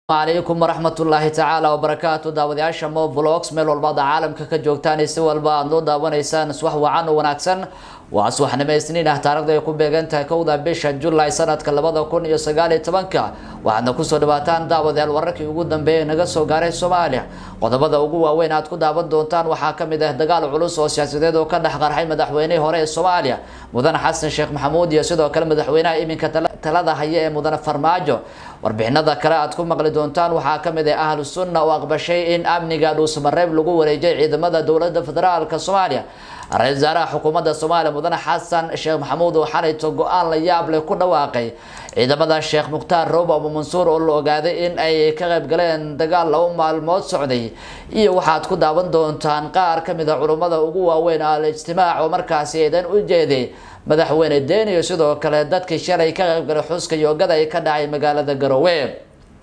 calaykum waraxmatullaahi tacaala wabarakaatu daawadayaasha mo vlogs meel walbaad caalamka ka joogtaan si walba aad noo daawanaysaan subax wacan oo wanaagsan waa subaxnimo isniin ah taarikhda ay ku beegan tahay kowda bisha julaay sanadka labada kun iyo sagaal iyo tobanka waxaadna kusoo dhawaataan daawadayaal wararkii ugu dambeeyay naga soo gaaray soomaaliya qodobada ugu waaweyn aad ku daawan doontaan waxaa kamid ah dagaal culus oo siyaasadeed oo ka dhex qarxay madaxweynihii hore ee soomaaliya mudane xasan sheekh maxamuud iyo sidoo kale madaxweynaha iminka talada haya ee mudane farmaajo warbixinada kale aad ku maqli doontaan waxaa kamid ah ahlu sunna oo aqbashay in amniga dhuusamareeb lagu wareejiyay ciidamada dowlada federaalka soomaaliya ra-isul wasaaraha xukuumadda soomaaliya mudane xasan sheekh maxamuud oo xalayto go-aan la yaab leh ku dhawaaqay ciidamada sheekh mukhtaar roob abu mansuur oo la ogaaday in ay ka qayb galeen dagaal laba maalmood socday iyo waxaad ku daawan doontaan qaar kamid a culummada ugu waaweyn al-ijtimaac oo markaasi eedan u jeeday madaxweyne deen iyo sidoo kale dadkii shalay ka qaybgalay xuska yoogada ay ka dhacay magaalada garowe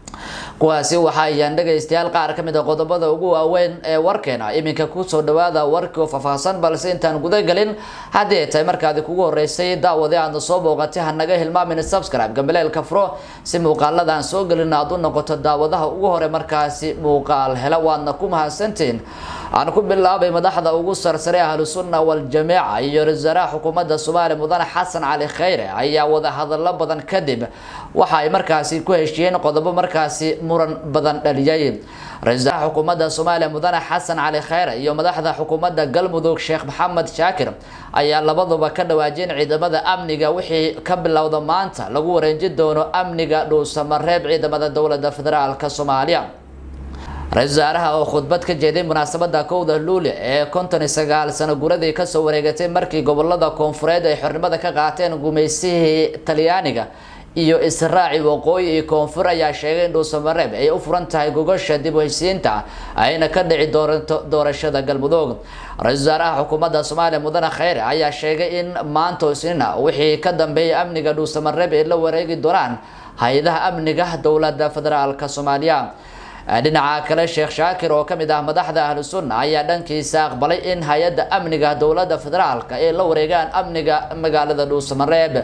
kuwaasi waxa ayaan dhegaystayaal qaar kamid a qodobada ugu waaweyn ee warkeena iminka kusoo dhawaada warkii oo faahfaahsan balse intaan gudagelin haddii ay tahay markaadi kugu horeysay daawade aadna soo booqatay hanaga hilmaamin subscribe gambaleelka furo si muuqaalada aan soo gelin aad u noqoto daawadaha ugu hore markaasi muuqaal hela waadna ku mahadsantiin aan ku bilaabay madaxda ugu sarsare ahlu sunna waljamiica iyo ra-isul wasaaraha xukuumadda soomaaliya mudane xasan cali khayre ayaa wada hadallo badan kadib waxa ay markaasi ku heshiiyeen qodobo markaasi muran badan dhaliyay ra-isul wasaaraha xukuumadda soomaaliya mudane xasan cali khayre iyo madaxda xukuumadda galmudug sheekh maxamed shaakir ayaa labaduba ka dhawaajiyeen ciidamada amniga wixii ka bilowda maanta lagu wareejin doono amniga dhuusamareeb ciidamada dowlada federaalk soomaaliya ra-isul wasaaraha oo khudbad ka jeeday munaasabada kowda luuli ee konton iyo sagaal sano guradii kasoo wareegatay markii gobolada koonfureed ay xornimada ka qaateen gumeysihii talyaaniga iyo israaci waqooyi iyo koonfur ayaa sheegay in dhuusamareeb ay u furan tahay gogosha dib u heshiisiinta ayna ka dhici doonto doorashada galmudug ra-isul wasaaraha xukuumadda soomaaliya mudane khayre ayaa sheegay in maanta isnina wixii ka dambeeyay amniga dhuusamareeb ay la wareegi doonaan hay-adaha amniga dowlada federaalk soomaaliya dhinaca kale sheekh shaakir oo kamid ah madaxda ahlu sunna ayaa dhankiisa aqbalay in hay-adda amniga dowlada federaalk ay la wareegaan amniga magaalada dhuusamareeb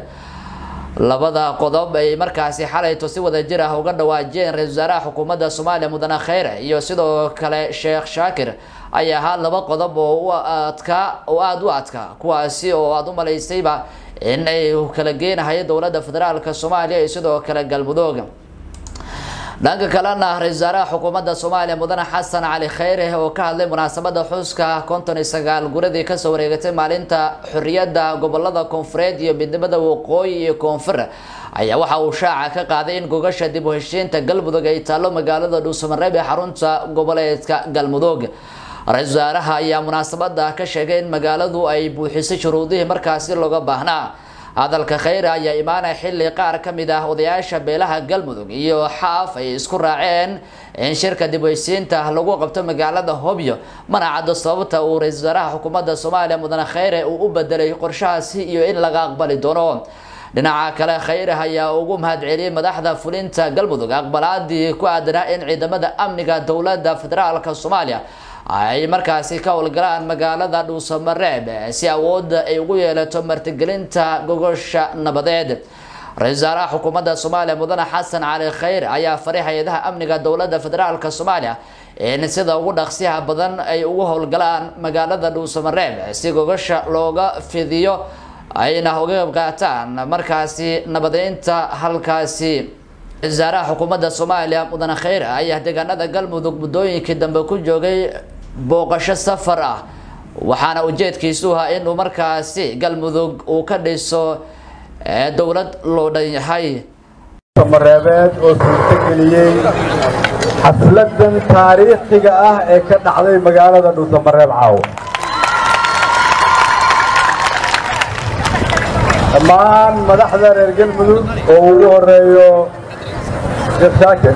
labada qodob ay markaasi xalayto si wada jir ah uga dhawaajiyeen ra-isul wasaaraha xukuumadda soomaaliya mudane khayre iyo sidoo kale sheekh shaakir ayaa ahaa laba qodob oo u adkaa oo aada u adkaa kuwaasi oo aada u malaysayba in ay kala geenahayo dowlada federaalk soomaaliya iyo sidoo kale galmudug dhanka kalena ra-isul wasaaraha xukuumadda soomaaliya mudane xasan cali khayre oo ka hadlay munaasabada xuska konton iyo sagaal guradii kasoo wareegatay maalinta xoriyadda gobolada koonfureed iyo midnimada waqooyi iyo koonfur ayaa waxa uu shaaca ka qaaday in gogasha dib u heshiinta galmudug ay taalo magaalada dhuusamareeb ee xarunta goboleedka galmudug ra-isul wasaaraha ayaa munaasabada ka sheegay in magaaladu ay buuxisay shuruudihii markaasi looga baahnaa hadalka khayre ayaa imaanaya xilli qaar ka mid ah odayaasha beelaha galmudug iyo xaaf ay isku raaceen in shirka dib heysiinta lagu qabto magaalada hobyo mana caddo sababta uu ra-isul wasaaraha xukuumadda soomaaliya mudane khayre uu u bedelay qorshahaasi iyo in laga aqbali doono dhinaca kale khayre ayaa ugu mahadceliyey madaxda fulinta galmudug aqbalaadii ku aadanaa in ciidamada amniga dowlada federaalk soomaaliya ay markaasi ka howlgalaan magaalada dhuusamareeb si awoodda ay ugu yeelato martigelinta gogosha nabadeed ra-isul wasaaraha xukuumadda soomaaliya mudane xasan cali khayre ayaa faray hay-adaha amniga dowlada federaalk soomaaliya in sida ugu dhaqsiyaha badan ay ugu howlgalaan magaalada dhuusamareeb si gogosha looga fidiyo ayna uga qayb qaataan markaasi nabadeynta halkaasi wasaaraha xukuumadda soomaaliya mudane khayre ayaa deegaanada galmudug muddooyinkii dambe ku joogay booqasho safar ah waxaana ujeedkiisu ahaa inuu markaasi galmudug uu ka dhiso dowlad loo dhan yahay mareebeed oo suurtageliyey xafladan taariikhiga ah ee ka dhacday magaalada dhuusamareeb caawa dhammaan madaxda reer galmudug oo ugu horeeyo sheekh shaakir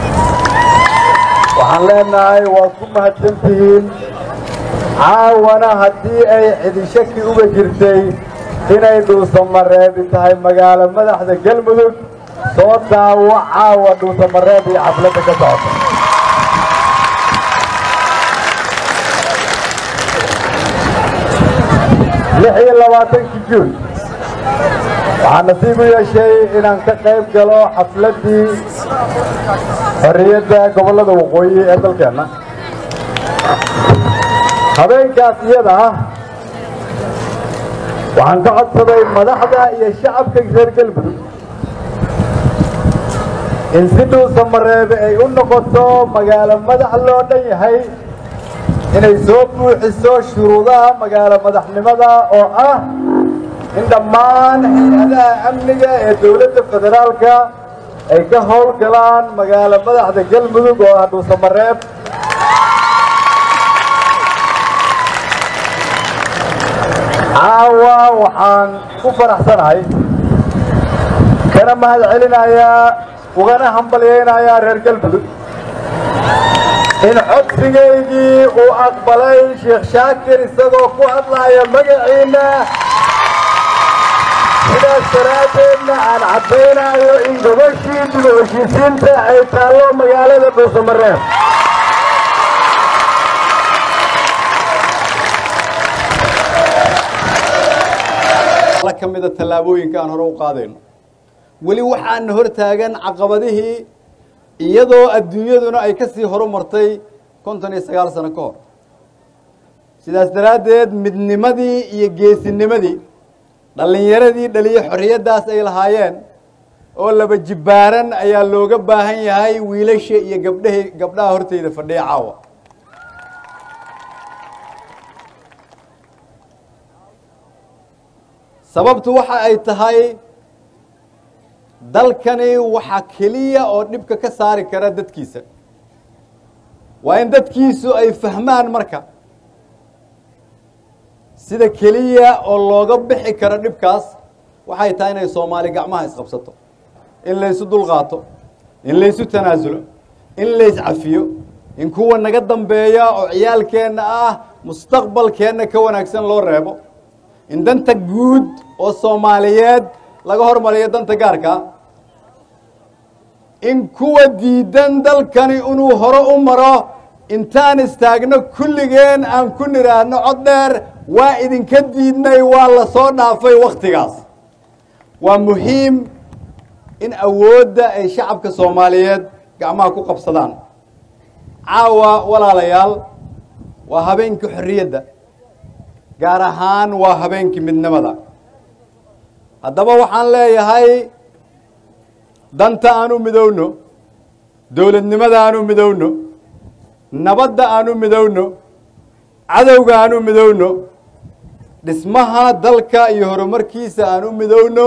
waxaan leenahay waad ku mahadsantihiin caawana haddii ay cidishaki uga jirtay inay dhuusamareebi tahay magaalo madaxda galmudug soo daawo caawa dhuusamareeb iyo xafladda ka socota lix iyo labaatankii juun waxaan nasiib u yeeshay inaan ka qayb galo xafladdii xorriyadda gobollada waqooyi ee dalkeenna habeenkaas iyada ah waxaan ka codsaday madaxda iyo shacabka reer galmudug in si dhuusa mareebe ay u noqoto magaalo madax loo dhan yahay inay soo buuxiso shuruudaha magaalo madaxnimada oo ah in dhammaan hay-adaha amniga ee dowladda federaalka ay ka howlgalaan magaalo madaxda galmudug oo ah dhuusa mareeb caawa waxaan ku faraxsanahay kana mahad celinayaa ugana hambalyaynayaa reer galmudug in codsigaygii uu aqbalay sheekh shaakir isagoo ku hadlaaya magaciinna sidaas daraaddeedna aan caddaynayo in gobashii dib u heshiisiinta ay taallo magaalada dhuusamareeb ka mida tallaabooyinka aan hore u qaadayno weli waxaana hor taagan caqabadihii iyadoo adduunyaduna ay ka sii horumartay konton iyo sagaal sano ka hor sidaas daraaddeed midnimadii iyo geesinimadii dhallinyaradii dhaliyo xorriyaddaas ay lahaayeen oo laba jibbaaran ayaa looga baahan yahay wiilasha iyo gabdhahi gabdhaha horteyda fadhiya caawa sababtu waxa ay tahay dalkani waxa keliya oo dhibka ka saari kara dadkiisa waa in dadkiisu ay fahmaan marka sida keliya oo looga bixi karo dhibkaas waxay tahay inay soomaali gacmaha isqabsato in laysu dulqaato in laysu tanaasulo in layscafiyo in kuwa naga dambeeya oo ciyaalkeenna ah mustaqbalkeenna ka wanaagsan loo reebo in danta guud oo soomaaliyeed laga hormariyo danta gaarka in kuwa diidan dalkani inuu hore u maro intaan istaagno kulligeen aan ku nidhaahno cod dheer waa idinka diidnay waa la soo dhaafay wakhtigaas waa muhiim in awoodda ay shacabka soomaaliyeed gacmaha ku qabsadaan caawa walaalayaal waa habeenkii xorriyadda gaar ahaan waa habeenkii midnimada haddaba waxaan leeyahay danta aan u midowno dowladnimada aan u midowno nabadda aan u midowno cadowga aan u midowno dhismaha dalka iyo horumarkiisa aan u midowno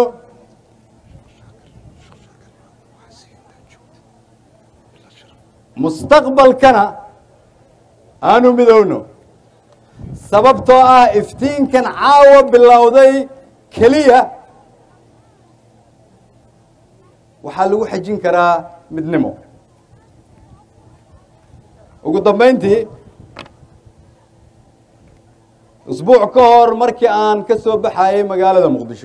mustaqbalkana aan u midowno sababtoo ah iftiinkan caawa bilowday keliya waxaa lagu xejin karaa midnimo ugu dambayntii usbuuc ka hor markii aan ka soo baxayay magaalada muqdisho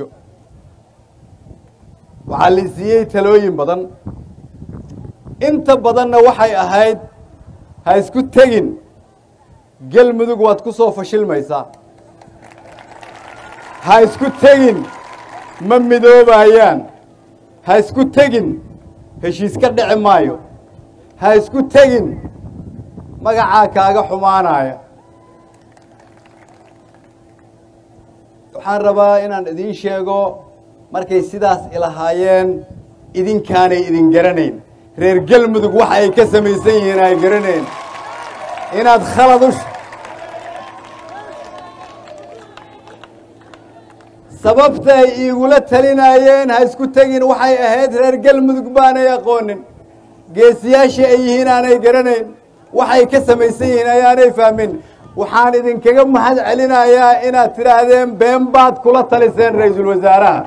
waxaa la siiyey talooyin badan inta badanna waxay ahayd ha isku tegin galmudug waad ku soo fashilmaysaa ha isku tegin ma midoobayaan ha isku tegin heshiis ka dhici maayo ha isku tegin magacaa kaaga xumaanaya waxaan rabaa inaan idiin sheego markay sidaas ilahaayeen idinkaanay idin garanayn reer galmudug waxa ay ka samaysan yihiin ay garanayn inaad khalad u sababta ay iigula talinayeen ha isku tegin waxay ahayd reer galmudug baanay aqoonin geesiyaashii ay yihiin aanay garanayn waxay ka samaysan yihiin ayaanay fahmin waxaan idinkaga mahad celinayaa inaad tidhaahdeen been baad kula taliseen ra-iisul wasaaraha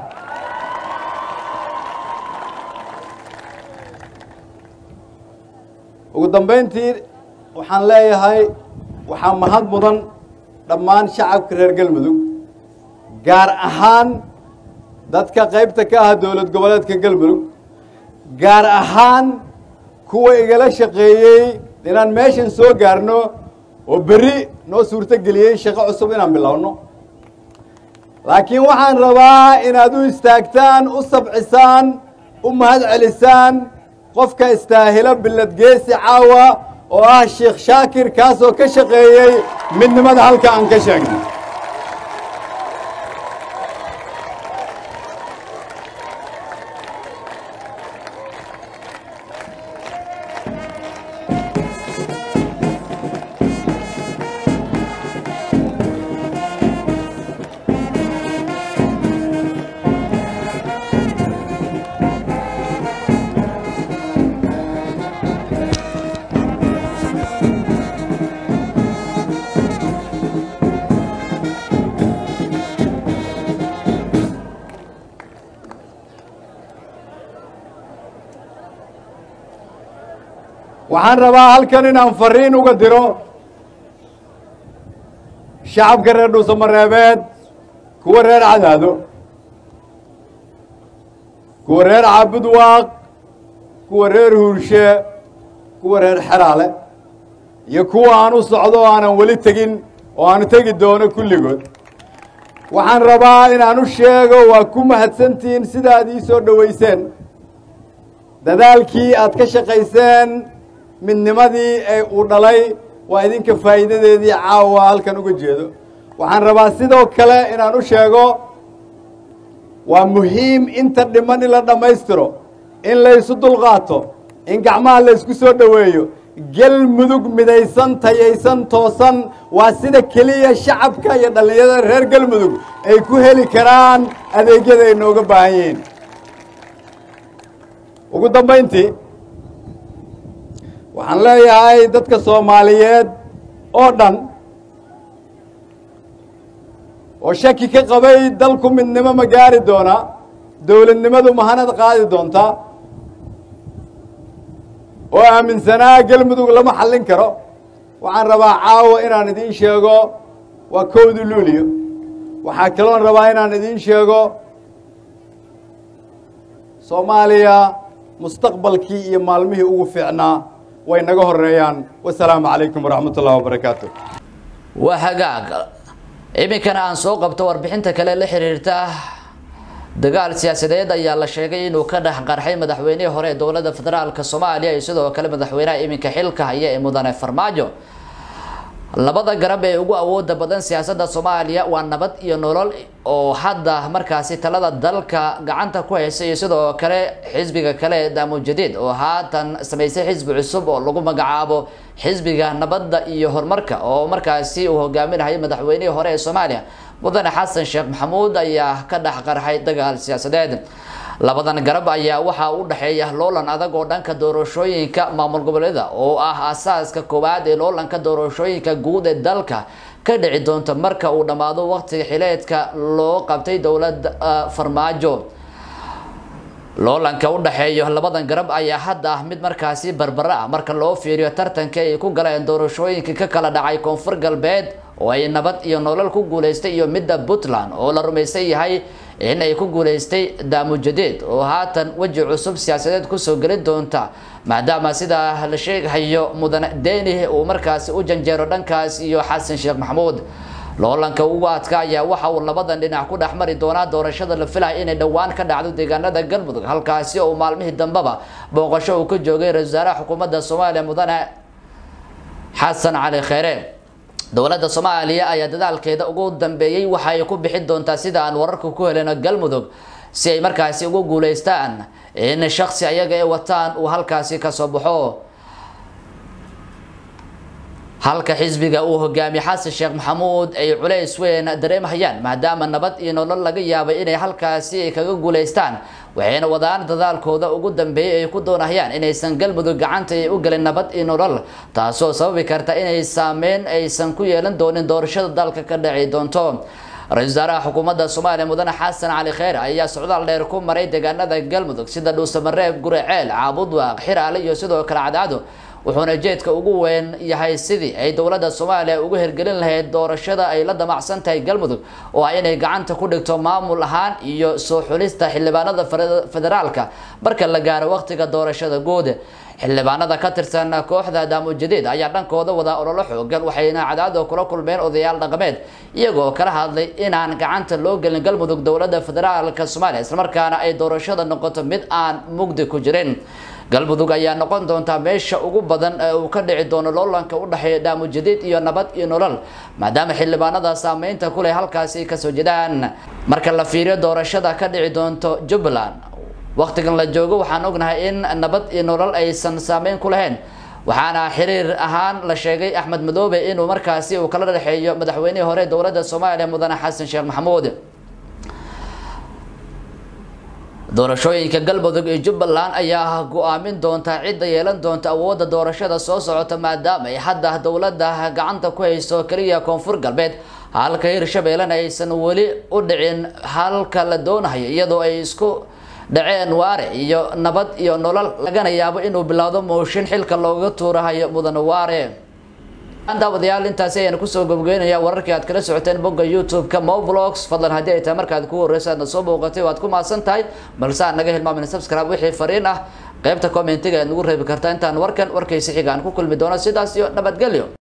ugu dambayntii waxaan leeyahay waxaa mahad mudan dhammaan shacabka reer galmudug gaar ahaan dadka qaybta ka ah dowlad goboleedka galmudug gaar ahaan kuwa igala shaqeeyey inaan meeshan soo gaarno oo berri noo suurto geliyey shaqo cusub inaan bilowno laakiin waxaan rabaa inaad u istaagtaan u sabcisaan u mahad celisaan qofka istaahilo billad geesi caawa oo ah sheekh shaakir kaasoo ka shaqeeyey midnimada halka aan ka sheegnay waxaan rabaa halkan inaan fariin uga diro shacabka reer dhuusamareebeed kuwa reer cadaado kuwa reer caabudwaaq kuwa reer huurshe kuwa reer xeraale iyo kuwa aan u socdo oo aanan weli tegin oo aanu tegi doono kulligood waxaan rabaa inaan u sheego waa ku mahadsantihiin sida aad ii soo dhowayseen dadaalkii aad ka shaqayseen midnimadii ee uu dhalay waa idinka faa'iidadeedii caawa halkan uga jeedo waxaan rabaa sidoo kale inaan u sheego waa muhiim inta dhiman in la dhammaystiro in laysu dulqaato in gacmaha laysku soo dhoweeyo galmudug midaysan tayaysan toosan waa sida keliya shacabka iyo dhallinyarada reer galmudug ay ku heli karaan adeegyada ay nooga baahan yihiin ugu dambayntii waxaan leeyahay dadka soomaaliyeed oo dhan oo shaki ka qabay dalku midnimo ma gaari doonaa dowladnimadu mahanad qaadi doontaa oo aaminsanaa galmudug lama xallin karo waxaan rabaa caawa inaan idiin sheego waa kowda luuliyo waxaa kaloon rabaa inaan idiin sheego soomaaliya mustaqbalkii iyo maalmihii ugu fiicnaa way naga horeeyaan wasalaamu calaykum waraxmat ullahi wabarakaatu waa hagaag iminkana aan soo qabto warbixinta kale la xiriirta dagaal siyaasadeed ayaa la sheegay inuu ka dhex qarxay madaxweynihii hore ee dowladda federaalka soomaaliya iyo sidoo kale madaxweynaha iminka xilka haya ee mudane farmaajo labada garab ee ugu awooda badan siyaasadda soomaaliya waa nabad iyo nolol oo hadda markaasi talada dalka gacanta ku haysa iyo sidoo kale xisbiga kale ee daamuun jadiid oo haatan samaysay xisbi cusub oo lagu magacaabo xisbiga nabadda iyo horumarka oo markaasi uu hogaaminayo madaxweynihii hore ee soomaaliya mudane xasan sheekh maxamuud ayaa ka dhex qarxay dagaal siyaasadeed labadan garab ayaa waxaa u dhexeeya loolan adag oo dhanka doorashooyinka maamul goboleeda oo ah asaaska koowaad ee loolanka doorashooyinka guud ee dalka ka dhici doonta marka uu dhammaado waqtiga xileedka loo qabtay dowladda farmaajo loolanka u dhexeeyo labadan garab ayaa hadda ah mid markaasi barbara ah marka loo fiiriyo tartanka ay ku galeen doorashooyinka ka kala dhacay koonfur galbeed oo ay nabad iyo nolol ku guuleystay iyo midda puntland oo la rumaysan yahay in ay ku guuleystay daamujadeed oo haatan weji cusub siyaasadeed kusoo geli doonta maadaama sidaa la sheegahayo mudane deni uu markaasi u janjeero dhankaas iyo xasan sheekh maxamuud loolanka ugu adka ayaa waxa uu labadan dhinac ku dhex mari doonaa doorashada la filaya inay dhowaan ka dhacdo deegaanada galmudug halkaasi oo maalmihii dambeba booqasho uu ka joogay ra-isul wasaaraha xukuumadda soomaaliya mudane xasan cali kheyre dowladda soomaaliya ayaa dadaalkeeda ugu dambeeyey waxa ay ku bixin doontaa sida aan wararka ku helino galmudug si ay markaasi ugu guuleystaan in shaksi ayaga ay wataan uu halkaasi kasoo baxo halka xisbiga uu hogaamiye xasan sheekh maxamuud ay culays weyn dareemhayaan maadaama nabad iyo nolol laga yaabay inay halkaasi ay kaga guuleystaan waxayna wadaan dadaalkooda ugu dambeeyay ay ku doonayaan inaysan galmudug gacanta ay u gelin nabad iyo nolol taasoo sababi karta inay saameyn aysan ku yeelan doonin doorashada dalka ka dhaci doonto ra-isul wasaaraha xukuumadda soomaaliya mudane xasan cali kheyre ayaa socdaal dheer ku maray deegaanada galmudug sida dhuusamareeb guriceel caabudwaaq xiraale iyo sidoo kale cadcado wuxuuna jeedka ugu weyn yahay sidii ay dowladda soomaaliya ugu hirgelin lahayd doorashada ay la damacsan tahay galmudug oo ah inay gacanta ku dhigto maamul ahaan iyo soo xulista xildhibaanada federaalka marka la gaaro waqtiga doorashada guud xildhibaanada ka tirsan kooxda daamo jadiid ayaa dhankooda wada ololo xoogan waxayna cadaado kula kulmeen odayaal dhaqameed iyagoo kala hadlay inaan gacanta loo gelin galmudug dowladda federaalka soomaaliya islamarkaana ay doorashada noqoto mid aan mugdi ku jirin galmudug ayaa noqon doontaa meesha ugu badan ee uu ka dhici doono loolanka u dhexeeya daamo jadiid iyo nabad iyo nolol maadaama xildhibaanada saameynta kuleh halkaasi kasoo jedaan marka la fiiriyo doorashada ka dhici doonto jubbaland waqtigan la joogo waxaan ognahay in nabad iyo nolol aysan saameyn ku lahayn waxaana xiriir ahaan la sheegay axmed madoobe inuu markaasi uu kala dhexeeyo madaxweynihii hore dowladda soomaaliya mudane xasan sheekh maxamuud doorashooyinka galmudug iyo jubbaland ayaa go-aamin doonta cidda yeelan doonta awoodda doorashada soo socota maadaama ay hadda dowladda gacanta ku hayso keliya koonfur galbeed halka hirshabeellena aysan weli u dhicin halka la doonayo iyadoo ay isku dhaceen waare iyo nabad iyo nolol lagana yaabo inuu bilowdo mooshin xilka looga tuurahayo mudane waare daawadayaal intaasi ayaan kusoo gabgeynaya wararkii aad kala socoteen bogga youtube-ka movlogs fadlan haddii ay tahay markaad ku horreysa aadna soo booqatay waad ku mahadsan tahay balse aan naga hilmaamin subscribe wixii fariin ah qaybta commentiga aad nagu reebi kartaa intaan warkan warkaysi xiga aan ku kulmi doono sidaas iyo nabadgelyo